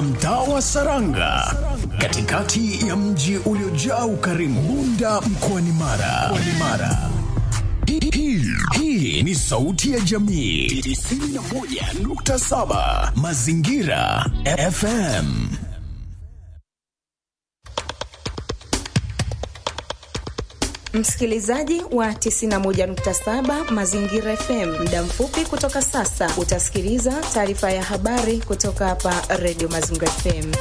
katika mtaa wa Saranga, katikati ya mji uliojaa ukarimu, Bunda mkoani Mara. Mkoani Mara. Hii- hii- Hii ni sauti ya jamii 91.7 Mazingira FM. Msikilizaji wa 91.7 Mazingira FM, muda mfupi kutoka sasa utasikiliza taarifa ya habari kutoka hapa Radio Mazingira FM.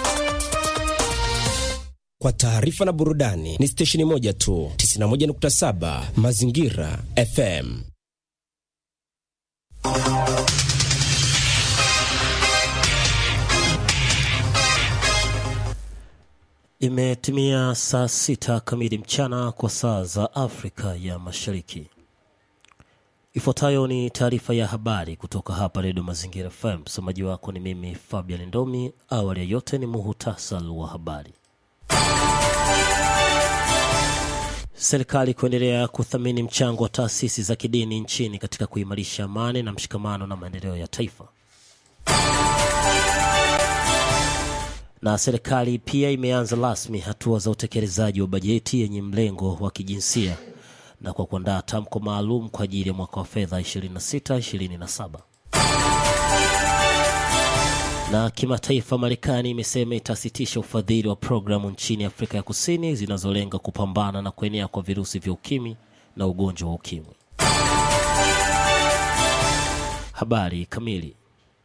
Kwa taarifa na burudani ni stesheni moja tu, 91.7 Mazingira FM. Imetimia saa sita kamili mchana kwa saa za Afrika ya Mashariki. Ifuatayo ni taarifa ya habari kutoka hapa Redio Mazingira FM. Msomaji wako ni mimi Fabian Ndomi. Awali ya yote ni muhutasari wa habari. Serikali kuendelea kuthamini mchango wa taasisi za kidini nchini katika kuimarisha amani na mshikamano na maendeleo ya taifa. na serikali pia imeanza rasmi hatua za utekelezaji wa bajeti yenye mlengo wa kijinsia na kwa kuandaa tamko maalum kwa ajili ya mwaka wa fedha 26-27. Na kimataifa, Marekani imesema itasitisha ufadhili wa programu nchini Afrika ya Kusini zinazolenga kupambana na kuenea kwa virusi vya ukimwi na ugonjwa wa ukimwi. Habari kamili.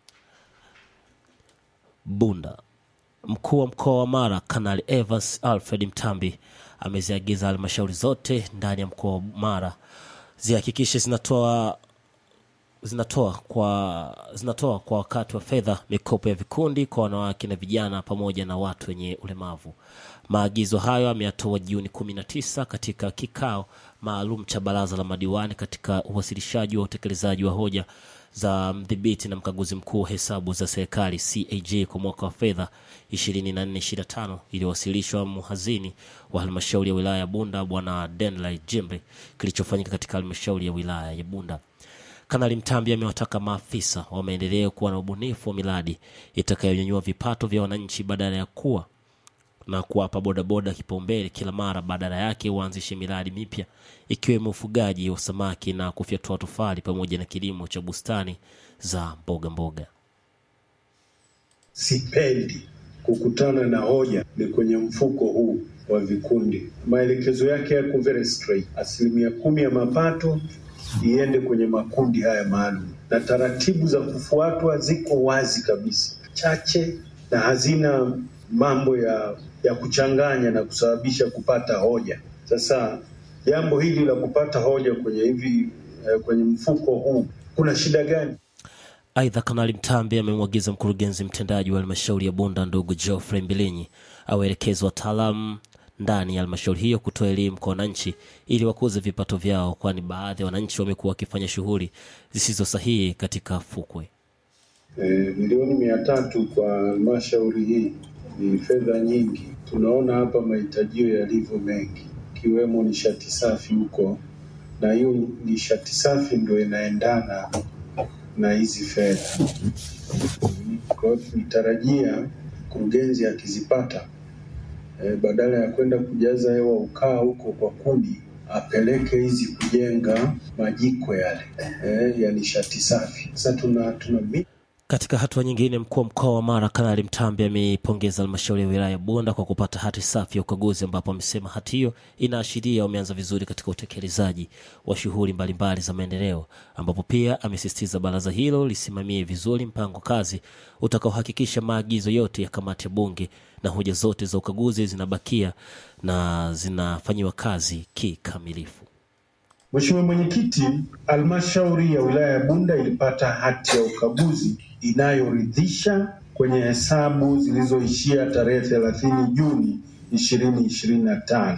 Bunda. Mkuu wa mkoa wa Mara Kanali Evans Alfred Mtambi ameziagiza halmashauri zote ndani ya mkoa wa Mara zihakikishe zinatoa zinatoa kwa zinatoa kwa wakati wa fedha mikopo ya vikundi kwa wanawake na vijana pamoja na watu wenye ulemavu. Maagizo hayo ameyatoa Juni 19 katika kikao maalum cha baraza la madiwani katika uwasilishaji wa utekelezaji wa hoja za mdhibiti na mkaguzi mkuu wa hesabu za serikali CAG kwa mwaka wa fedha 24-25 iliyowasilishwa mhazini wa halmashauri ya wilaya ya Bunda Bwana Denlai Jembe kilichofanyika katika halmashauri ya wilaya ya Bunda. Kanali Mtambi amewataka maafisa wa maendeleo kuwa na ubunifu wa miradi itakayonyanyua vipato vya wananchi badala ya kuwa na kuwapa bodaboda kipaumbele kila mara. Badala yake waanzishe miradi mipya ikiwemo ufugaji wa samaki na kufyatua tofali pamoja na kilimo cha bustani za mboga mboga. sipendi kukutana na hoja ni kwenye mfuko huu wa vikundi. Maelekezo yake yako very straight, asilimia kumi ya mapato iende kwenye makundi haya maalum, na taratibu za kufuatwa ziko wazi kabisa, chache na hazina mambo ya ya kuchanganya na kusababisha kupata hoja. Sasa jambo hili la kupata hoja kwenye hivi eh, kwenye mfuko huu kuna shida gani? Aidha, Kanali Mtambi amemwagiza mkurugenzi mtendaji wa halmashauri ya Bunda ndugu Geoffrey Mbilinyi awaelekeze wataalamu ndani ya halmashauri hiyo kutoa elimu kwa wananchi ili wakuze vipato vyao, kwani baadhi ya wananchi wamekuwa wakifanya shughuli zisizo sahihi katika fukwe. Eh, milioni mia tatu kwa halmashauri hii ni fedha nyingi. Tunaona hapa mahitajio yalivyo mengi, ikiwemo nishati safi huko, na hiyo nishati safi ndio inaendana na hizi fedha. Kwa hiyo tulitarajia mkurugenzi akizipata, eh, badala ya kwenda kujaza hewa ukaa huko kwa kuni, apeleke hizi kujenga majiko yale eh, ya nishati safi. Sasa tuna tuna Katika hatua nyingine, mkuu wa mkoa wa Mara Kanali Mtambi ameipongeza halmashauri ya wilaya ya Bunda kwa kupata hati safi ya ukaguzi, ambapo amesema hati hiyo inaashiria wameanza vizuri katika utekelezaji wa shughuli mbalimbali za maendeleo, ambapo pia amesisitiza baraza hilo lisimamie vizuri mpango kazi utakaohakikisha maagizo yote ya kamati ya bunge na hoja zote za ukaguzi zinabakia na zinafanyiwa kazi kikamilifu. Mheshimiwa Mwenyekiti, halmashauri ya wilaya ya Bunda ilipata hati ya ukaguzi inayoridhisha kwenye hesabu zilizoishia tarehe 30 Juni 2025.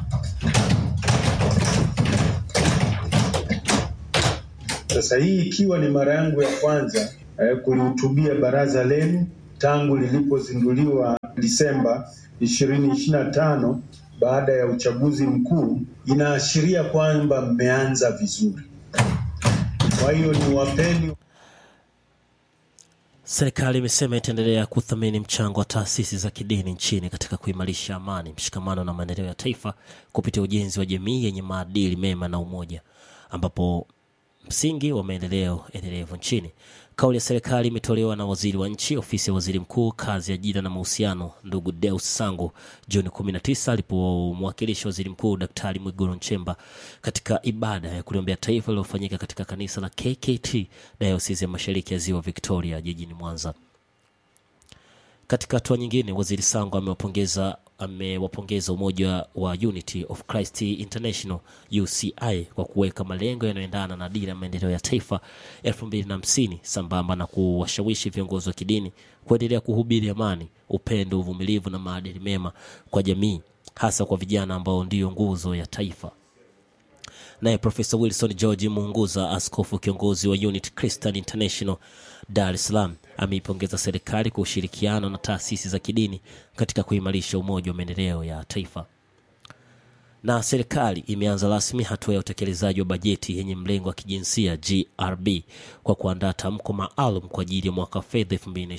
Sasa hii ikiwa ni mara yangu ya kwanza eh, kulihutubia baraza lenu tangu lilipozinduliwa Disemba 2025 baada ya uchaguzi mkuu, inaashiria kwamba mmeanza vizuri. Kwa hiyo ni wapeni Serikali imesema itaendelea kuthamini mchango wa taasisi za kidini nchini katika kuimarisha amani, mshikamano na maendeleo ya taifa kupitia ujenzi wa jamii yenye maadili mema na umoja, ambapo msingi wa maendeleo endelevu nchini. Kauli ya serikali imetolewa na waziri wa nchi ofisi ya waziri mkuu kazi, ajira na mahusiano, ndugu Deus Sangu Juni 19 alipomwakilisha waziri mkuu Daktari Mwigulu Nchemba katika ibada ya kuliombea taifa iliyofanyika katika kanisa la KKT Dayosisi ya Mashariki ya Ziwa Victoria jijini Mwanza. Katika hatua nyingine, waziri Sango amewapongeza amewapongeza umoja wa Unity of Christ International UCI kwa kuweka malengo yanayoendana na dira ya maendeleo ya taifa 2050 sambamba na kuwashawishi viongozi wa kidini kuendelea kuhubiri amani, upendo, uvumilivu na maadili mema kwa jamii, hasa kwa vijana ambao ndiyo nguzo ya taifa. Naye Profesa Wilson George Muunguza, askofu kiongozi wa Unity Christian International Dar es Salaam, ameipongeza serikali kwa ushirikiano na taasisi za kidini katika kuimarisha umoja wa maendeleo ya taifa. Na serikali imeanza rasmi hatua ya utekelezaji wa bajeti yenye mlengo wa kijinsia GRB kwa kuandaa tamko maalum kwa ajili ya mwaka wa fedha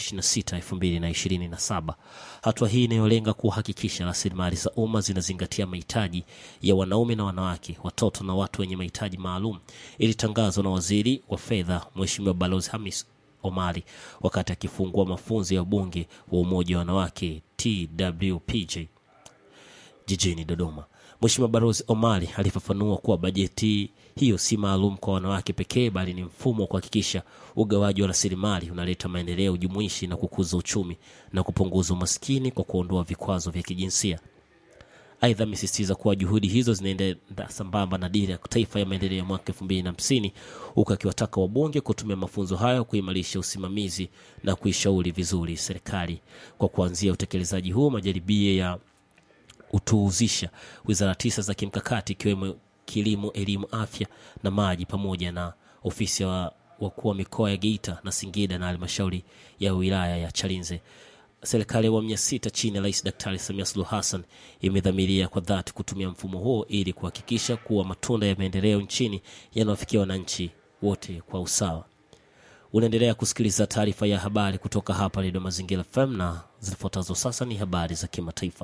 2026-2027. Hatua hii inayolenga kuhakikisha rasilimali za umma zinazingatia mahitaji ya wanaume na wanawake, watoto na watu wenye mahitaji maalum, ilitangazwa na waziri wa fedha Mheshimiwa Balozi Hamis Omari wakati akifungua mafunzo ya bunge wa umoja wa wanawake TWPJ jijini Dodoma. Mheshimiwa Balozi Omari alifafanua kuwa bajeti hiyo si maalum kwa wanawake pekee, bali ni mfumo wa kuhakikisha ugawaji wa rasilimali unaleta maendeleo jumuishi na kukuza uchumi na kupunguza umaskini kwa kuondoa vikwazo vya kijinsia. Aidha, amesisitiza kuwa juhudi hizo zinaenda sambamba na dira ya taifa ya maendeleo ya mwaka elfu mbili na hamsini huku akiwataka wabunge kutumia mafunzo hayo kuimarisha usimamizi na kuishauri vizuri serikali. Kwa kuanzia utekelezaji huu, majaribio ya utuhuzisha wizara tisa za kimkakati ikiwemo kilimo, elimu, afya na maji pamoja na ofisi ya wakuu wa mikoa ya Geita na Singida na halmashauri ya wilaya ya Chalinze. Serikali ya awamu ya sita chini ya Rais Daktari Samia Suluhu Hassan imedhamiria kwa dhati kutumia mfumo huo ili kuhakikisha kuwa matunda ya maendeleo nchini yanawafikia wananchi wote kwa usawa. Unaendelea kusikiliza taarifa ya habari kutoka hapa Redio Mazingira FM na zifuatazo sasa ni habari za kimataifa.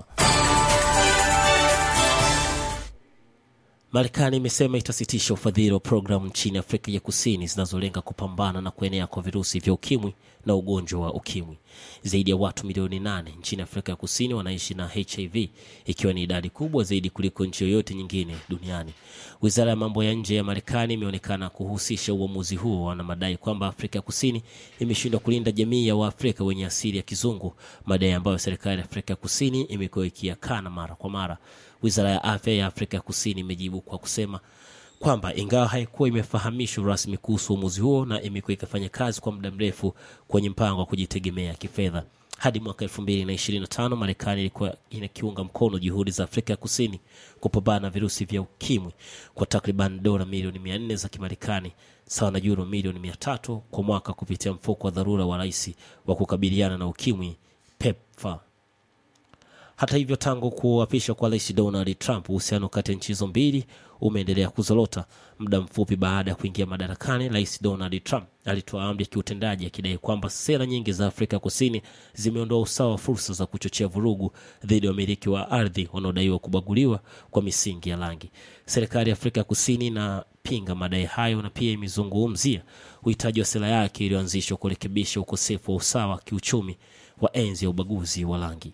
Marekani imesema itasitisha ufadhili wa programu nchini Afrika ya Kusini zinazolenga kupambana na kuenea kwa virusi vya ukimwi na ugonjwa wa ukimwi. Zaidi ya watu milioni nane nchini Afrika ya Kusini wanaishi na HIV, ikiwa ni idadi kubwa zaidi kuliko nchi yoyote nyingine duniani. Wizara ya mambo ya nje ya Marekani imeonekana kuhusisha uamuzi huo na madai kwamba Afrika ya Kusini imeshindwa kulinda jamii ya Waafrika wenye asili ya kizungu, madai ambayo serikali ya Afrika ya Kusini imekuwa ikiyakana mara kwa mara. Wizara ya afya ya Afrika ya Kusini imejibu kwa kusema kwamba ingawa haikuwa imefahamishwa rasmi kuhusu uamuzi huo na imekuwa ikifanya kazi kwa muda mrefu kwenye mpango wa kujitegemea kifedha. Hadi mwaka 2025 Marekani ilikuwa inakiunga mkono juhudi za Afrika ya Kusini kupambana na virusi vya ukimwi kwa takriban dola milioni 400 za Kimarekani sawa na euro milioni 300 kwa mwaka kupitia mfuko wa dharura wa rais wa kukabiliana na ukimwi PEPFAR. Hata hivyo, tangu kuapishwa kwa rais Donald Trump, uhusiano kati ya nchi hizo mbili umeendelea kuzorota. Muda mfupi baada ya kuingia madarakani, rais Donald Trump alitoa amri ya kiutendaji akidai kwamba sera nyingi za Afrika Kusini zimeondoa usawa wa fursa za kuchochea vurugu dhidi ya wamiliki wa ardhi wanaodaiwa kubaguliwa kwa misingi ya rangi. Serikali ya Afrika Kusini inapinga madai hayo na pia imezungumzia uhitaji wa sera yake iliyoanzishwa kurekebisha ukosefu wa usawa wa kiuchumi wa enzi ya ubaguzi wa rangi.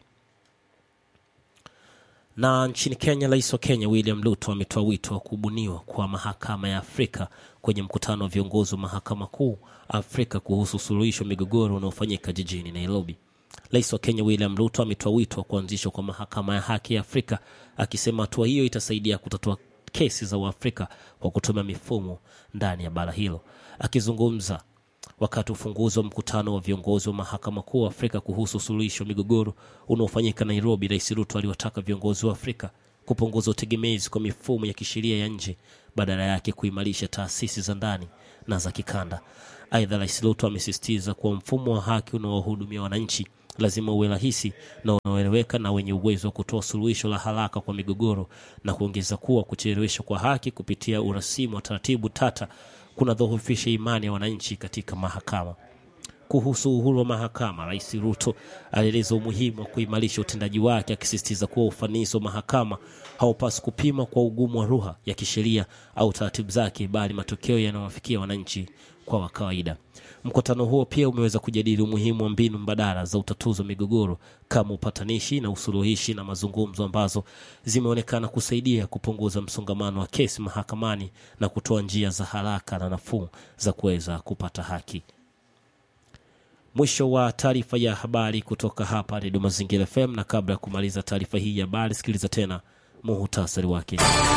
Na nchini Kenya, rais wa Kenya William Ruto ametoa wito wa kubuniwa kwa mahakama ya Afrika kwenye mkutano wa viongozi wa mahakama kuu Afrika kuhusu suluhisho migogoro unaofanyika jijini Nairobi. Rais wa Kenya William Ruto ametoa wito wa kuanzishwa kwa mahakama ya haki ya Afrika, akisema hatua hiyo itasaidia kutatua kesi za Waafrika kwa kutumia mifumo ndani ya bara hilo. Akizungumza wakati ufunguzi wa mkutano wa viongozi wa mahakama kuu Afrika kuhusu suluhisho migogoro unaofanyika Nairobi, Rais Ruto aliwataka viongozi wa Afrika kupunguza utegemezi kwa mifumo ya kisheria ya nje, badala yake kuimarisha taasisi za ndani na za kikanda. Aidha, Rais Ruto amesisitiza kuwa mfumo wa haki unaowahudumia wananchi lazima uwe rahisi na unaoeleweka na wenye uwezo wa kutoa suluhisho la haraka kwa migogoro, na kuongeza kuwa kucheleweshwa kwa haki kupitia urasimu wa taratibu tata kunadhoofisha imani ya wananchi katika mahakama. kuhusu uhuru wa mahakama, Rais Ruto alieleza umuhimu wa kuimarisha utendaji wake, akisisitiza kuwa ufanisi wa mahakama haupaswi kupimwa kwa ugumu wa lugha ya kisheria au taratibu zake, bali matokeo yanayowafikia wananchi kwa wa kawaida. Mkutano huo pia umeweza kujadili umuhimu wa mbinu mbadala za utatuzi wa migogoro kama upatanishi na usuluhishi na mazungumzo ambazo zimeonekana kusaidia kupunguza msongamano wa kesi mahakamani na kutoa njia za haraka na nafuu za kuweza kupata haki. Mwisho wa taarifa ya habari kutoka hapa Redio Mazingira FM, na kabla ya kumaliza taarifa hii ya habari, sikiliza tena muhutasari wake.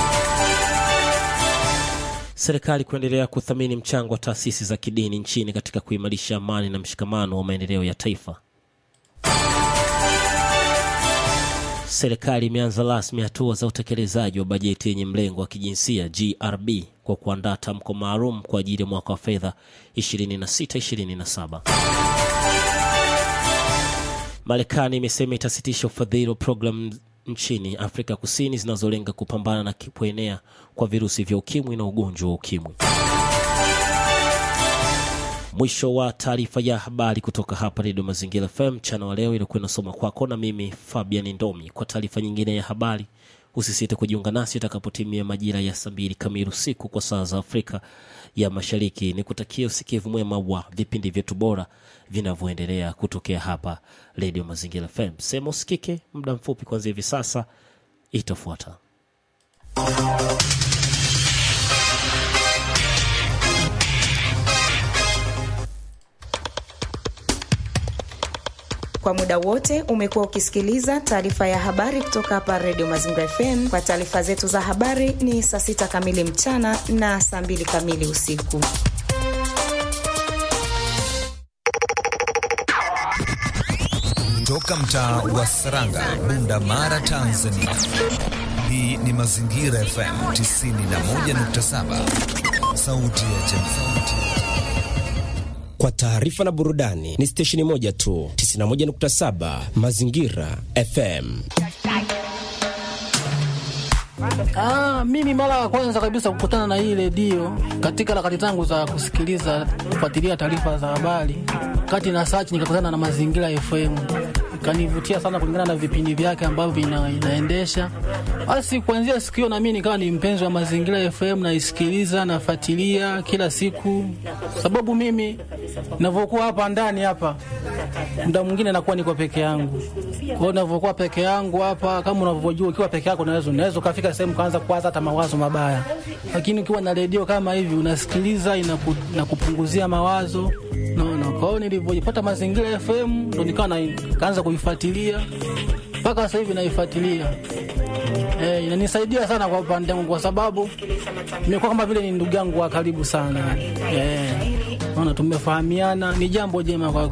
Serikali kuendelea kuthamini mchango wa taasisi za kidini nchini katika kuimarisha amani na mshikamano wa maendeleo ya taifa. Serikali imeanza rasmi hatua za utekelezaji wa bajeti yenye mlengo wa kijinsia GRB kwa kuandaa tamko maalum kwa ajili ya mwaka wa fedha 26-27. Marekani imesema itasitisha ufadhili wa programu nchini Afrika Kusini zinazolenga kupambana na kuenea kwa virusi vya ukimwi na ugonjwa wa ukimwi. Mwisho wa taarifa ya habari kutoka hapa Redio Mazingira FM mchana wa leo, ilikuwa inasoma kwako na mimi Fabian Ndomi. Kwa taarifa nyingine ya habari, usisite kujiunga nasi itakapotimia majira ya saa mbili kamili usiku kwa saa za Afrika ya Mashariki. Ni kutakia usikivu mwema wa vipindi vyetu bora vinavyoendelea kutokea hapa Redio Mazingira FM. Sema usikike muda mfupi kuanzia hivi sasa itafuata. Kwa muda wote umekuwa ukisikiliza taarifa ya habari kutoka hapa Redio Mazingira FM. Kwa taarifa zetu za habari ni saa sita kamili mchana na saa mbili kamili usiku. Toka mtaa wa Saranga, Bunda Mara, Tanzania. Hii ni Mazingira FM 91.7, sauti ya jamii. Kwa taarifa na burudani ni stesheni moja tu, 91.7 Mazingira FM. Ah, mimi mara ya kwanza kabisa kukutana na hii redio katika harakati zangu za kusikiliza kufuatilia taarifa za habari, kati na search nikakutana na Mazingira FM, ikanivutia sana kulingana na vipindi vyake ambavyo ina, inaendesha. Basi kuanzia siku hiyo na mimi nikawa ni mpenzi wa Mazingira FM, naisikiliza nafuatilia kila siku, sababu mimi ninavyokuwa hapa ndani hapa muda mwingine nakuwa niko peke yangu. Kwa hiyo ninavyokuwa peke yangu hapa, kama unavyojua, ukiwa peke yako unaweza unaweza ukafika sehemu kaanza kuwaza hata mawazo mabaya, lakini ukiwa na redio kama hivi unasikiliza, inaku, inakupunguzia mawazo naona. Kwa hiyo nilivyojipata Mazingira FM ndo nikawa na kaanza kuifuatilia mpaka sasa hivi naifuatilia. Eh, inanisaidia sana kwa upande wangu kwa sababu nimekuwa kama vile ni ndugu yangu wa karibu sana. Eh, naona tumefahamiana, ni jambo jema kwa